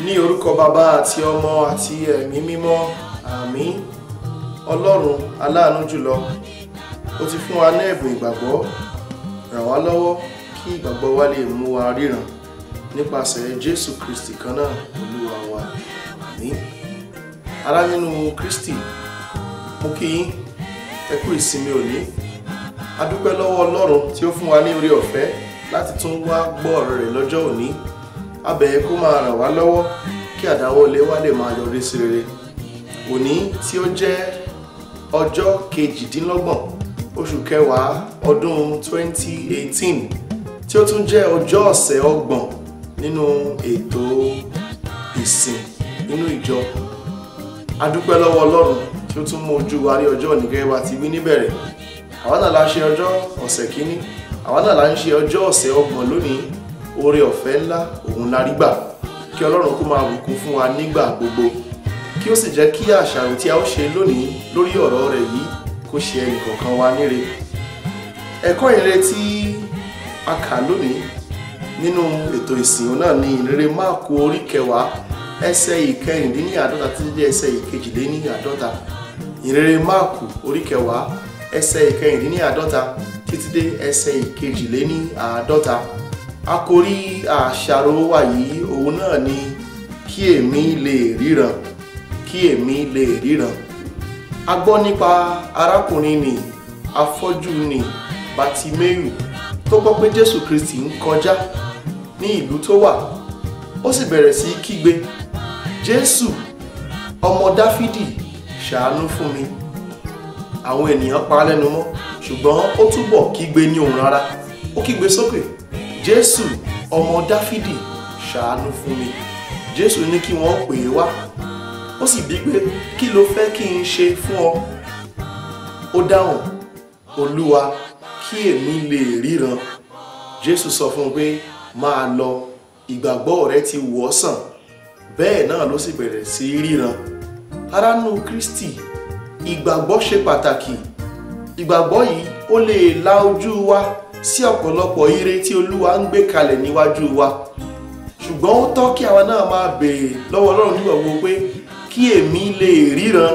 ní orúkọ bàbá àti ọmọ àti ẹ̀mí mímọ́ àmín ọlọ́run aláàánú jùlọ ó ti fún wa ní ẹ̀bùn ìgbàgbọ́ ràn wá lọ́wọ́ kí ìgbàgbọ́ wa lè mú wa ríran nípasẹ̀ jésù kristi kan náà olúwa wa àmín ará nínú kristi mo kí yín ẹ kú ìsinmi òní a dúpẹ́ lọ́wọ́ ọlọ́run tí ó fún wa ní oore ọ̀fẹ́ láti tún wá gbọ́ ọ̀rọ̀ rẹ̀ lọ́jọ́ òní a bẹ̀ ẹ́ kó máa ràn wá lọ́wọ́ kí àdáwọ́lé wa lè máa yọrí sí rere òní tí ó jẹ́ ọjọ́ kejìdínlọ́gbọ̀n oṣù kẹwàá ọdún 2018 tí ó tún jẹ́ ọjọ́ ọ̀sẹ̀ ọgbọ̀n nínú ètò ìsìn nínú ìjọ a dúpẹ́ lọ́wọ́ ọlọ́run tí ó tún mú ojú wa rí ọjọ́ òní gẹ́gẹ́ bá ti wí níbẹ̀rẹ̀ àwa náà la ṣe ọjọ́ ọ̀sẹ̀ kínní àwa náà la ń ṣe ọjọ́ ọ̀sẹ̀ ọgbọ̀n lónìí oore ọ̀fẹ́ ńlá òun la rí gbà kí ọlọ́run kó máa bùkún fún wa nígbà gbogbo kí ó sì jẹ́ kí àṣàrò tí a ó ṣe lónìí lórí ọ̀rọ̀ rẹ̀ yìí kó ṣe ẹnìkọ̀ọ̀kan wa níre ẹ̀kọ́ ìrere tí a kà lónìí nínú ètò ìsìn òun náà ni ìrere máàkù orí kẹwàá ẹsẹ̀ ìkẹrìndínláàdọ́ta títí dé ẹsẹ̀ ìkejìléníàdọ́ta ìrere máàkù orí kẹwàá ẹsẹ̀ ìkẹrìndínláàdọ́ta títí dé ẹsẹ̀ ìkejìléníàdọ́ta àkòrí àṣàrò wa yìí òun náà ni kí èmi lè ríran kí èmi lè ríran a gbọ́ nípa arákùnrin ni afọ́jú ni Bátíméyù tó gbọ́ pé Jésù Kristi ń kọjá ní ìlú tó wà ó sì bẹ̀rẹ̀ sí kígbe Jésù ọmọ Dáfídì ṣàánú fún mi àwọn ènìyàn pa á lẹ́nu mọ́ ṣùgbọ́n ó túbọ̀ kígbe ní ohùn rárá ó kígbe sókè Jésù ọmọ Dáfídì ṣàánú fún mi Jésù ní kí wọ́n pè é wá ó sì bí pé kí ló fẹ́ kí n ṣe fún ọ ó dáhùn Olúwa kí èmi lè ríran Jésù sọ fún un pé máa lọ ìgbàgbọ́ rẹ ti wò ọ́ sàn bẹ́ẹ̀ náà ló sì bẹ̀rẹ̀ sí í ríran aránú Kristi ìgbàgbọ́ ṣe pàtàkì ìgbàgbọ́ yìí ó lè la ojú wa sí ọ̀pọ̀lọpọ̀ ire tí Olúwa ń gbé kalẹ̀ níwájú wa ṣùgbọ́n ó tọ́ kí àwa náà máa béèrè lọ́wọ́ Ọlọ́run nígbà gbogbo pé kí èmi lè ríran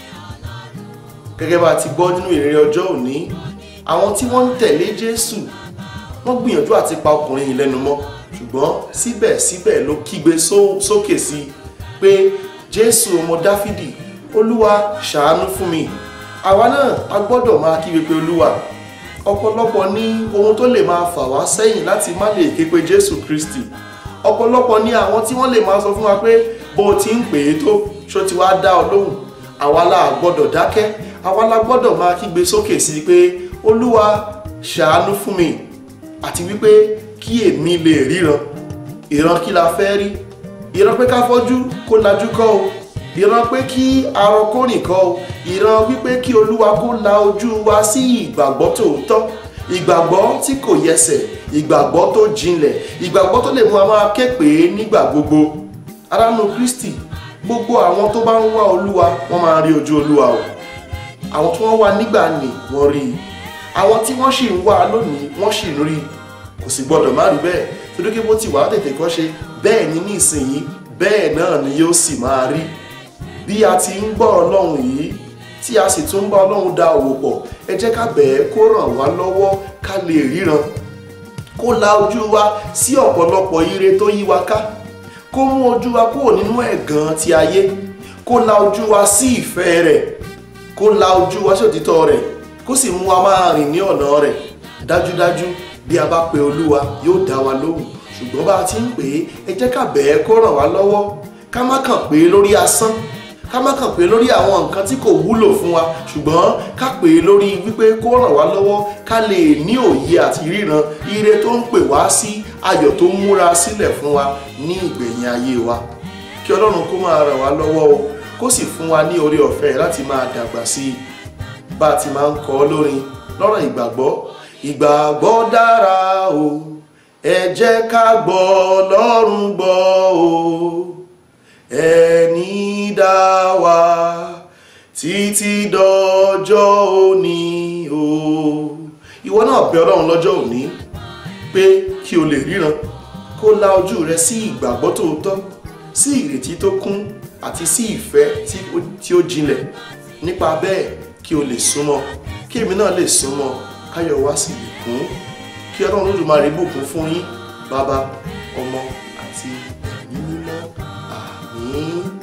gẹ́gẹ́ bá ti gbọ́ nínú ìrere ọjọ́ òní àwọn tí wọ́n ń tẹ̀lé Jésù wọ́n gbìyànjú àti pa ọkùnrin yìí lẹ́nu mọ́ ṣùgbọ́n síbẹ̀síbẹ̀ ló kígbe sókè sí i pé Jésù ọmọ Dáfídì Olúwa ṣàánú fún mi àwa náà a gbọ́dọ̀ máa kígbe pé Olúwa ọ̀pọ̀lọpọ̀ ní ohun tó lè máa fà wá sẹ́yìn láti má lè ké pe Jésù Kristi ọ̀pọ̀lọpọ̀ ní àwọn tí wọ́n lè máa sọ fún wa pé bó o ti ń pè é tó ṣó ti wá dá ọ lóhùn àwa la gbọ́dọ̀ dákẹ́ àwa la gbọ́dọ̀ máa kígbe sókè sí i pé Olúwa ṣàánú fún mi àti wípé kí èmi lè ríran ìran kí la fẹ́ rí ìran pé ká fọ́jú kó lajú kọ́ o ìran pé kí arọ kó rìn kọ́ o ìran wípé kí olúwa kó la ojú wa sí ìgbàgbọ́ tòótọ́ ìgbàgbọ́ tí kò yẹsẹ̀ ìgbàgbọ́ tó jinlẹ̀ ìgbàgbọ́ tó lè mú a máa ké pè é nígbà gbogbo aránú kristi gbogbo àwọn tó bá ń wá olúwa wọ́n máa rí ojú olúwa o àwọn tí wọ́n wá nígbà nì wọ́n rí i àwọn tí wọ́n sì ń wá lónìí wọ́n sì ń rí i kò sì gbọdọ̀ má rí bẹ́ẹ̀ torí pé bó ti wà á tètè kọ́ ṣe bẹ́ẹ̀ ni ní ìsinyìí bẹ́ẹ̀ náà ni yóò sì máa rí bí a ti ń gbọ́ ọlọ́run yìí tí a sì tún ń bá ọlọ́run da òwò pọ̀ ẹ jẹ́ ká bẹ̀ẹ́ kó ràn wá lọ́wọ́ ká lè ríran kó la ojú wa sí ọ̀pọ̀lọpọ̀ ire tó yí wa ká kó mú ojú wa kúrò nínú ẹ̀gàn ti ayé kó la ojú wa sí ìfẹ́ rẹ̀ kó la ojú wa sí òtítọ́ rẹ̀ kó sì mú wa máa rìn ní ọ̀nà rẹ̀ dájúdájú bí a bá pe olúwa yóò dá wa lóhùn ṣùgbọ́n bá a ti ń pè é ẹ jẹ́ ká bẹ̀ẹ́ kó ràn wá lọ́wọ́ ká má kàn pé lórí asán ká má kàn pé lórí àwọn nǹkan tí kò wúlò fún wa ṣùgbọ́n ká pè é lórí wípé kó ràn wá lọ́wọ́ ká lè ní òye àti ríran ire tó ń pè wá sí ayọ̀ tó ń múra sílẹ̀ fún wa ní ìgbẹ̀yìn ayé wa kí ọlọ́run kó máa ràn wá lọ́wọ́ o kó sì fún wa ní oore ọ̀fẹ́ láti máa dàgbà sí i bá a ti máa ń kọ́ lórin lọ́rọ̀ ìgbàgbọ́ ìgbàgbọ́ dára o ẹ jẹ́ ká gbọ́ ọlọ́run gbọ́ o ẹni dá wa títí dọjọ́ òní o ìwọ náà bẹ ọlọ́run lọ́jọ́ òní pé kí o lè ríran kó la ojú rẹ sí ìgbàgbọ́ tòótọ́ sí ìrètí tó kún àti sí ìfẹ́ tí ó- tí ó jinlẹ̀ nípa bẹ́ẹ̀ kí o lè súnmọ́ kí èmi náà lè súnmọ́ káyọ̀ wá sí lè kún kí ọlọ́run Olódùmarè bùkún fún yín bàbá ọmọ àti ẹ̀mí mímọ́ àmín.